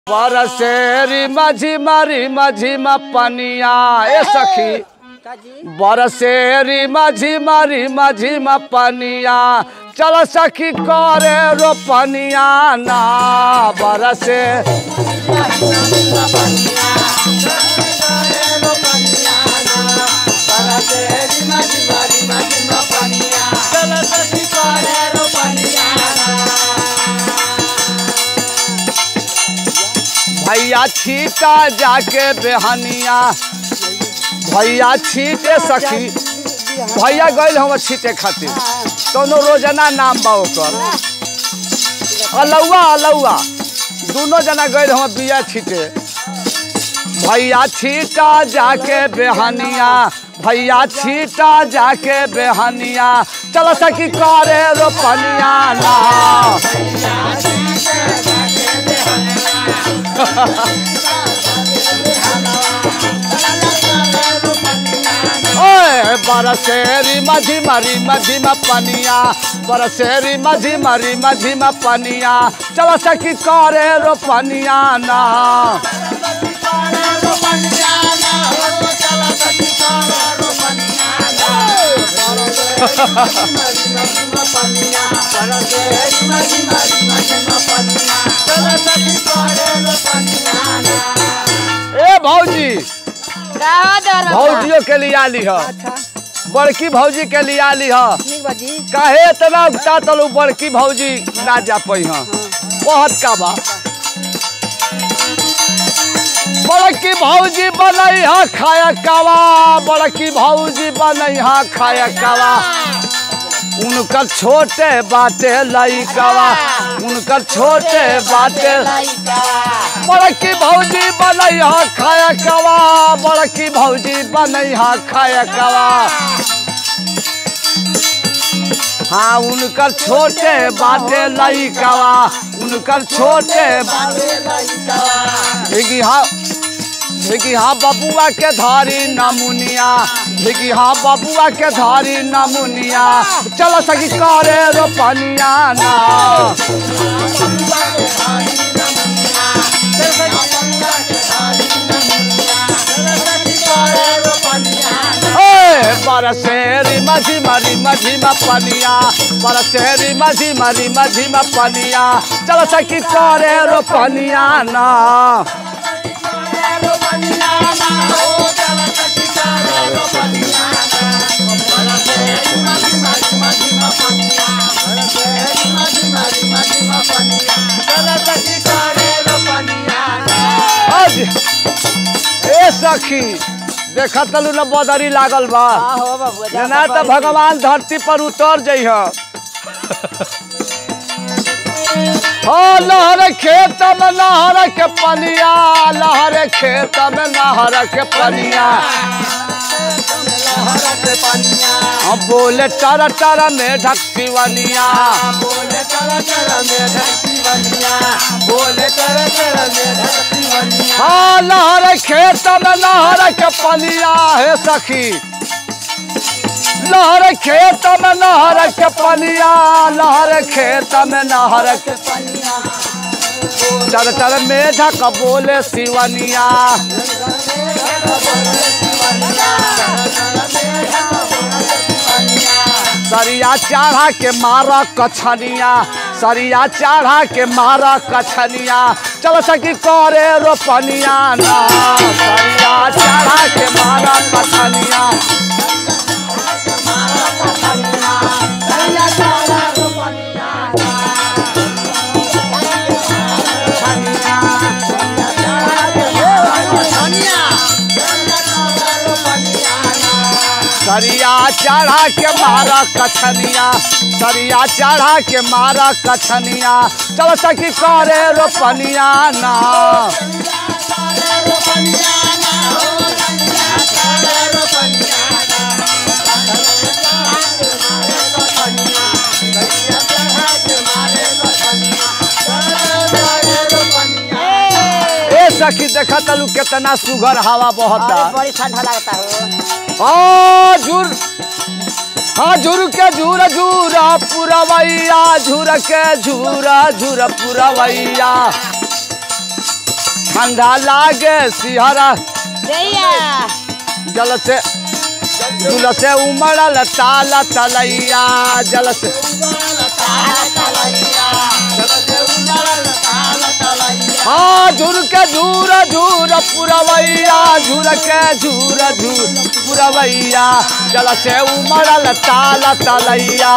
बरसेरी माझी मारी माझी मा पनिया ए सखी बरसेरी माझी मारी माझी मा पनिया चल सखी करे रो पनिया ना बरसे भैया छीटा जाके बेहनिया भैया छीटे सखी भैया गइल हम छीटे खातिर दोनों रोजाना नाम बा ओकर अलौआ अलौआ दोनों जना गइल हम बिया छीटे भैया छीटा जाके बेहनिया भैया छीटा जाके बेहनिया चल सखी करे रोपनिया ना ओए बरसेरी माझी मारी माझी मा पनिया बरसेरी माझी मारी माझी मा पनिया चल सखी करे रो पनिया ना ए भौजी भौजियों के लिए आली ह अच्छा बड़की भौजी के लिए आली ह ठीक बाजी काहे इतना उगता तलू बड़की भौजी ना जा पई ह बहुत का बा बड़की भौजी बनई ह खाया कावा बड़की भौजी बनई ह खाया कावा उनकर छोटे बाटे लइकावा उनकर छोटे बाटे बड़की भौजी बनई ह खाया कावा बड़की भौजी बनई ह खाया कावा हाँ उनकर छोटे बाटे लइकावा उनकर छोटे भिगी हाँ भिगी हाँ बबुआ के धारी नमुनिया भिगी हाँ बबुआ के धारी नमुनिया चल सकी करे रोपनिया ना ओए बरसेरी माझी मारी माझी मा पनिया बरसेरी माझी मारी माझी मा पनिया चल सकी करे रोपनिया ना आज ए सखी देखा तलू न बदरी लागल बा हो बाबू ना तो भगवान धरती पर उतर जाइ हो लहर खेत में नहर के पनिया लहर खेत में नहर के पनिया हम बोले टर टर में ढक सिवनिया हाँ लहर खेत में नहर के पनिया है सखी लहर खेत में नहर के पनिया लहर खेत में नहर के चर चर मेढा का बोले सिवनिया सरिया चाढ़ा के मारा कछनिया सरिया चाढ़ा के मारा कछनिया चल सकी करे रोपनिया ना सरिया चाढ़ा के मारा कछनिया सरिया चढ़ा के मारा कछनिया सरिया चढ़ा के मारा कछनिया चल सकी करे रोपनिया ना ए सखी देखा तलू कितना सुघर हवा बहता अरे बड़ी ठंडा लगता हो हाँ झुर हाँ झुर के झूर झूरा पुरवैया झुर के झूरा झूर पुरवैया ठंडा लागे सिहरा जैया जल से दुल से उमड़ल ताला तलैया जल से हाँ झुर के झूर झूर पुरवैया झुर के झूर झूर पुरवैया जल से उमड़ल ताला तलैया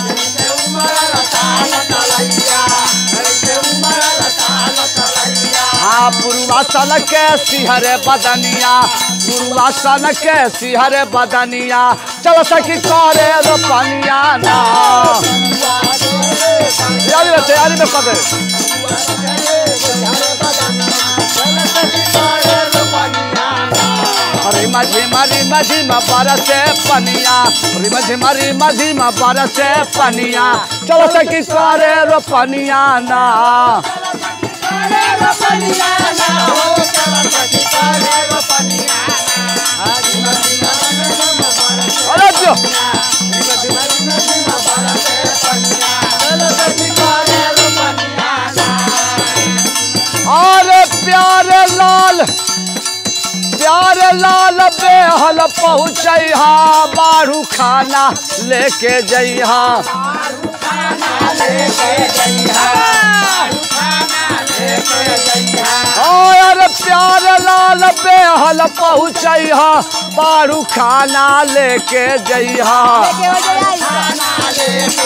हाँ पूर्वासन के सिहरे बदनिया पूर्वासन के सिहरे बदनिया चल सखी करे रोपनिया ना यारी में तैयारी में पदे अरे माझी मारी माझी मा बरसे पनिया अरे माझी मारी माझी मा बरसे पनिया चल सखी करे रोपनिया ना अरे जो अरे प्यारे लाल प्यारे लाल बेहल पहुँचहा बारू खाना लेके जइहा अरे प्यारे लाल बेहल पहुँचहा बारू खाना लेके जइहा के हो जाई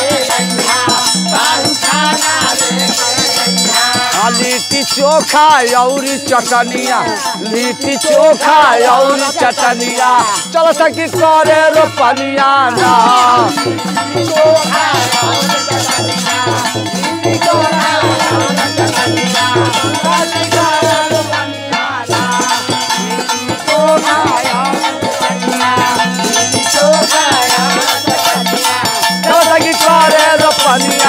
हाँ, लिट्टी चोखा और चटनिया लिट्टी चोखा और चटनिया चल सकी करे रोपनिया ना चल सकी करे रोपनिया